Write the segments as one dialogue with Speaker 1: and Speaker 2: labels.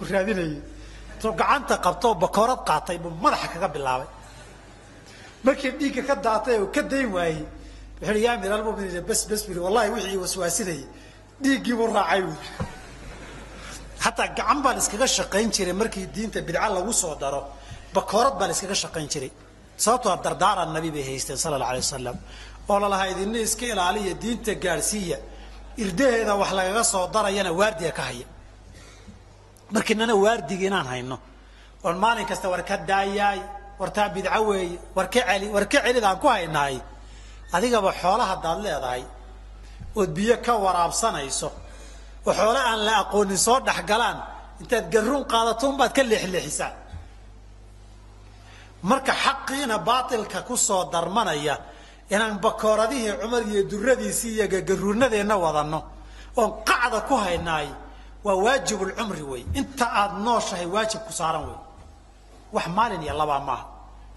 Speaker 1: ku raadinayay soo gacanta qabtoo bakoorad qaatay buu madaxa kaga bilaabay markii dhiigga ka daatay oo ka dayn waayey wuxuu yaa amiir almuminiin bas bas buri wallahi wixii waswaasinayay dhiiggii buu raacay buui hataa gacan baan iskaga shaqayn jiray markii diinta bidca lagu soo daro bakoorad baan iskaga shaqayn jiray sababtoo dardaaran nabi bay haysteen sala alla alay wasalam oo lalahaa idinna iska ilaaliya diinta gaadhsiiya irdaheeda wax lagaga soo darayana waardiga ka haya markiinana waardiga inaan hayno oon maalin kasta war ka daayaay war taa bidco weeye war ka celi war ka celidaan ku haynaay adigaba xoola haddaad leedahay ood biyo ka waraabsanayso oo xoole aan la aqoonin soo dhexgalaan intaad garuun qaadato unbaad ka leexleexisaa marka xaqiina baatilka ku soo darmanaya inaan bakooradihii cumar iyo duradiisii iyo gagaruunadeenna wadanno oon qacda ku haynaay waa waajibulcumri wey inta aada nooshahay waajib ku saaran wey wax maalin iyo labaa maaha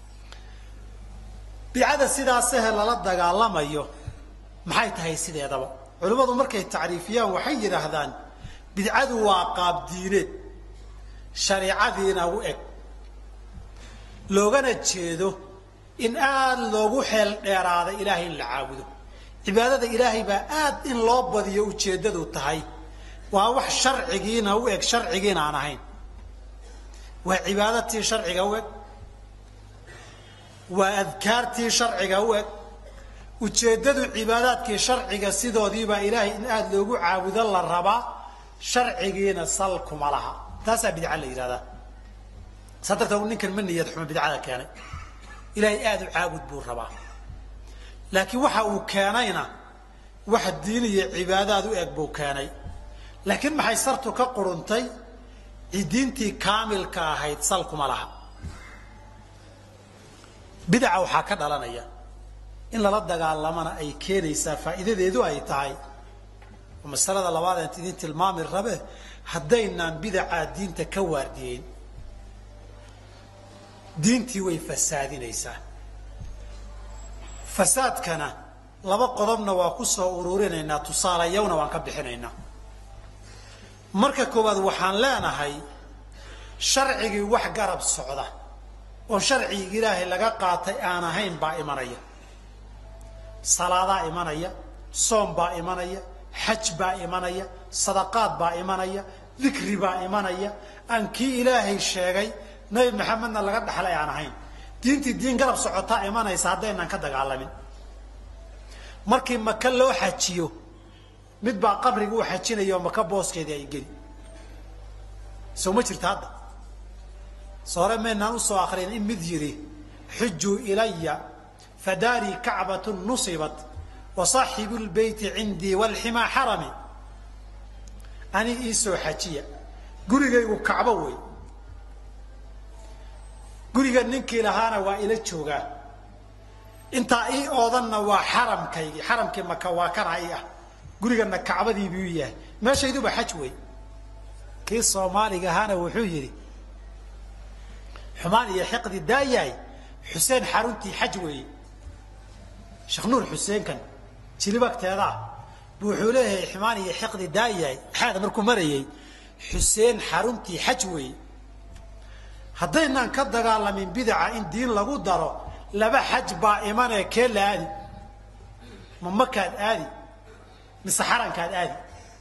Speaker 1: bidcada sidaasahe lala dagaalamayo maxay tahay sideedaba culimmadu markay tacriifiyaan waxay yidhaahdaan bidcadu waa qaab diineed shareicadiina u eg loogana jeedo in aada loogu xeel dheeraada ilaahay in la caabudo cibaadada ilaahay baa aad in loo badiyo ujeeddadu tahay waa wax sharcigiina u eg sharcigiina aan ahayn waa cibaadatii sharciga u eg waa adkaartii sharciga u eg ujeeddadu cibaadaadkii sharciga sidoodiibaa ilaahay in aada loogu caabudo la rabaa sharcigiina sal kuma laha taasaa bidca la yidhahdaa saa darteed ninkan ma niyad xumo bidcada keenay ilaahay aada u caabud buu rabaa laakiin waxa uu keenayna wax diin iyo cibaadaad u eg buu keenay laakiin maxay sartu ka quruntay diintii kaamilka ahayd sal kuma laha bidaca waxaa ka dhalanaya in lala dagaalamana ay keenaysaa faa'iidadeedu ay tahay oo masalada labaad aan idin tilmaami rabe haddaynaan bidacaa diinta ka waardiyeyn diintii way fasaadinaysaa fasaadkana laba qodobna waa ku soo ururinaynaa tusaalayowna waan ka bixinaynaa marka koowaad waxaan leenahay sharcigii wax garab socda oo sharcigii ilaahay laga qaatay aan ahayn baa imanaya salaadaa imanaya soom baa imanaya xaj baa imanaya sadaqaad baa imanaya dikri baa imanaya aan kii ilaahay sheegay nabi maxamedna laga dhaxlay aan ahayn diintii diin garab socotaa imanaysa haddaynaan ka dagaalamin markii maka loo xajiyo mid baa qabriga u xajinaya oo maka booskeedii ay geli soo ma jirta hadda soore maynaan usoo akrin in mid yidhi xujuu ilaya fadaarii kacbatu nusibat wa saaxibu lbeyti cindii walximaa xarami ani iisoo xajiya gurigaygu kacbo wey guriga ninkii lahaana waa ila joogaa intaa ii oodanna waa xaramkaygii xaramkii maka waa kana i ah gurigana kacbadii buu yahay meeshayduba xaj wey kii soomaaliga ahaana wuxuu yidhi xumaan iyo xiqdi daayahay xuseen xaruntii xaj weeye sheekh nuur xuseenkan jilibagteedaa buu wuxuu leeyahay xumaan iyo xiqdi daayahay xaada markuu marayay xuseen xaruntii xaj weeye haddaynaan ka dagaalamin bidaca in diin lagu daro laba xaj baa imanee kee la aadi ma makaad aadi mise xarankaad aadi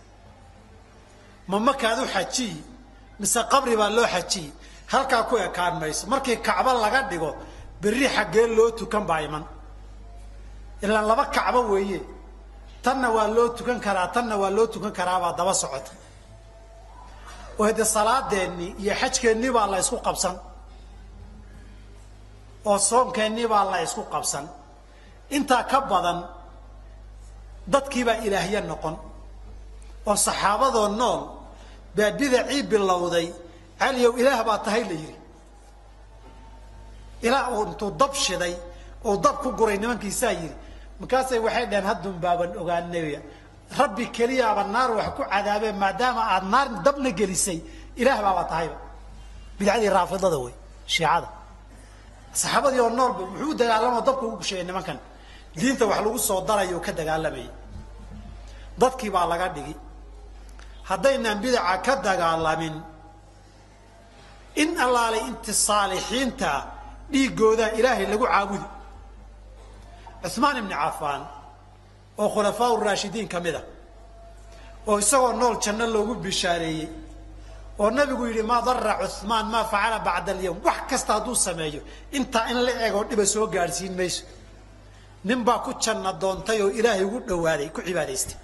Speaker 1: ma makaad u xajiyi mise qabri baa loo xajiyi halkaa ku ekaan mayso markii kacbo laga dhigo berri xaggee loo tukan baa iman ilaan laba kacbo weeye tanna waa loo tukan karaa tanna waa loo tukan karaabaa daba socota oo hade salaadeennii iyo xajkeennii baa la ysku qabsan oo soonkeennii baa la ysku qabsan intaa ka badan dadkiibaa ilaahye noqon oo saxaabadoo nool baa bidacii bilowday caliyow ilaah baa tahay la yidhi ilaah uu intuu dab shiday oo dab ku guray nimankiisaa yidhi markaasay waxay dhaheen haddun baaban ogaanaya rabbi keliyaaba naar wax ku cadaabee maadaama aad naar dabna gelisay ilaah baaba tahayba bidcadii raafidada wey shiicada saxaabadii oo noolba muxuu u dagaalamoo dabka ugu gusheeyay nimankan diinta wax lagu soo darayo ka dagaalamayay dadkii baa laga dhigi haddaynaan bidaca ka dagaalamin in allaalay inti saalixiinta dhiiggoodaa ilaahay lagu caabudi cumaan ibni cafaan oo khulafaa raashidiin ka mid a oo isagoo nool janno loogu bishaareeyey oo nabigu yidhi maa dara cumaan maa facala bacda alyawm wax kasta hadduu sameeyo intaa in la egoo dhiba soo gaadhsiin mayso nin baa ku janna doontay oo ilaahay ugu dhawaaday ku cibaadaystay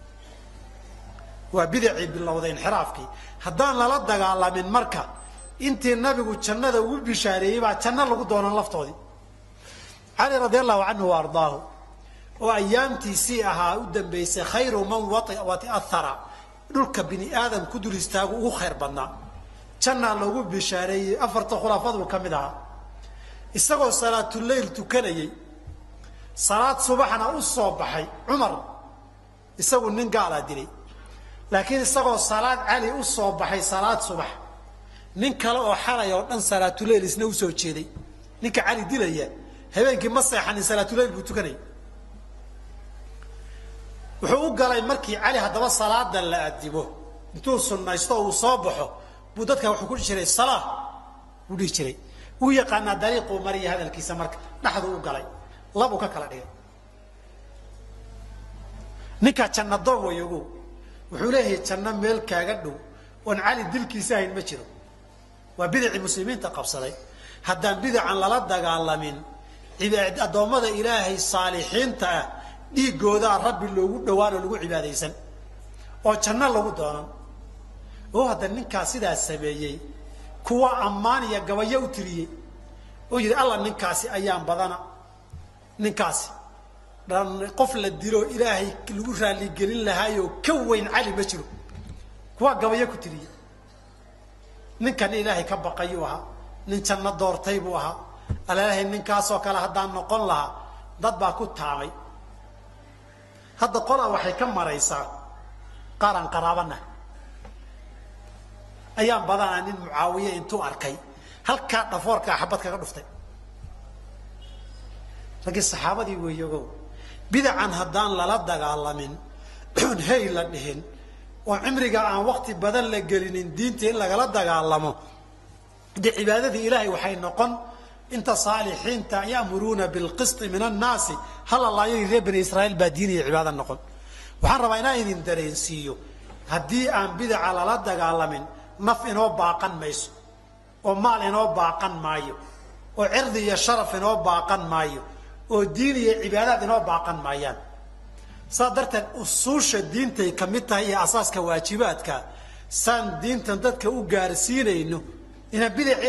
Speaker 1: waa bidacii bilowday inxiraafkii haddaan lala dagaalamin marka intii nabigu jannada ugu bishaareeyey baa janno lagu doonan laftoodii cali radi allahu canhu wa ardaahu oo ayaamtiisii ahaa u dambaysay khayru man watiahara dhulka bini aadam ku dul istaagu ugu khayr badnaa jannaa loogu bishaareeyey afarta khulaafaduu ka mid ahaa isagoo salaatuleyl tukanayey salaad subaxna u soo baxay cumar isagu nin gaalaa dilay laakiin isagoo salaad cali u soo baxay salaad subax nin kale oo xalay oo dhan salaatuleyl isna usoo jeeday ninka cali dilaya habeenkii ma seexanin salaatuleyl buu tukanayay wuxuu u galay markii cali haddaba salaada la adimo intuu sunnaysto uu soo baxo buu dadka wuxuu ku dhihi jiray salaa buu dhihi jiray wuu yaqaanaa dariiquu mariya hadalkiisa marka dhaxduu u galay labuu ka kala dhigay ninkaa janna doon way ogow wuxuu leeyahay janno meel kaaga dhow oon cali dilkiisa ahayn ma jiro waa bidacii muslimiinta qabsaday haddaan bidacan lala dagaalamin addoommada ilaahay saalixiinta ah dhiiggoodaa rabbi loogu dhawaanoo lagu cibaadaysan oo janno lagu doonan oo hadda ninkaa sidaa sameeyey kuwa ammaan iyo gabayo u tiriyey oo yidhi alla ninkaasi ayaan badana ninkaasi qof la dilo ilaahay lagu raaligelin lahaayoo ka weyn cali ma jiro kuwa gabayo ku tiriyey ninkan ilaahay ka baqayuu ahaa nin janno doortay buu ahaa alalahay ninkaasoo kale haddaan noqon lahaa dad baa ku taamay hadda qolaa waxay ka maraysaa qaaraan qaraabana ayaan badanaa nin mucaawiye intuu arkay halkaa dhafoorkaa xabad kaga dhuftay raggii saxaabadii weeyogow bidacan haddaan lala dagaalamin oon hey la dhihin oo cimriga aan wakti badan la gelinin diinta in lagala dagaalamo dee cibaadadii ilaahay waxay noqon inta saalixiinta ya'muruuna bilqisti min annaasi hala laayay reer bani israa'iil baa diin iyo cibaada noqon waxaan rabaa inaan idin dareensiiyo haddii aan bidaca lala dagaalamin naf inoo baaqan mayso oo maal inoo baaqan maayo oo cirdi iyo sharaf inoo baaqan maayo oo diin iyo cibaadaad inoo baaqan maayaan saas darteed usuusha diintay ka mid tahay iyo asaaska waajibaadka saan diintan dadka u gaarsiinayno inaan bidac